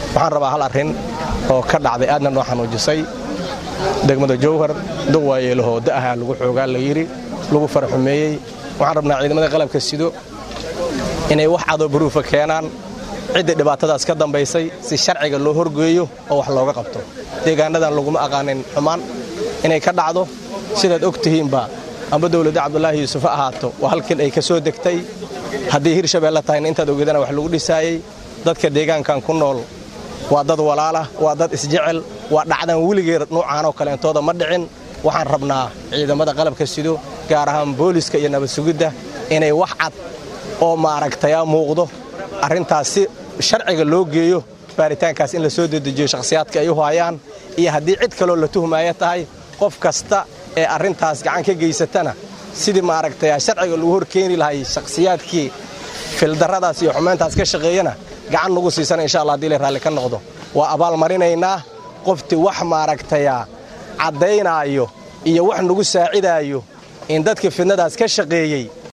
waxaan rabaa hal arrin oo ka dhacday aadna noo xanuujisay degmada jowhar duwaayeelahoo da'ahaa lagu xoogaa la yidhi lagu faraxumeeyey waxaan rabnaa ciidamada qalabka sido inay wax cadoo baruufa keenaan ciddii dhibaatadaas ka dambaysay si sharciga loo horgeeyo oo wax looga qabto deegaanadan laguma aqaanin xumaan inay ka dhacdo sidaad og tihiinba amba dowladda cabdulaahi yuusuf ha ahaato waa halkin ay ka soo degtay haddii hirshabeelle tahayna intaad ogeedana wax lagu dhisaayey dadka deegaankan ku nool waa dad walaalah waa dad isjecel waa dhacdan weligeed nuucaanoo kaleentooda ma dhicin waxaan rabnaa ciidamada qalabka sido gaar ahaan booliska iyo nabad sugidda inay wax cad oo maaragtaya muuqdo arrintaas si sharciga loo geeyo baaritaankaas in la soo dedejiyo shakhsiyaadka ay u haayaan iyo haddii cid kaloo la tuhmaaya tahay qof kasta ee arrintaas gacan ka geysatana sidii maaragtaya sharciga lagu hor keeni lahay shakhsiyaadkii fildarradaas iyo xumayntaas ka shaqeeyana gacan nagu siisana insha allah hadii lay raalli ka noqdo waa abaal marinaynaa qoftii wax maaragtaya caddaynaayo iyo wax nagu saacidaayo in dadkii fidnadaas ka shaqeeyey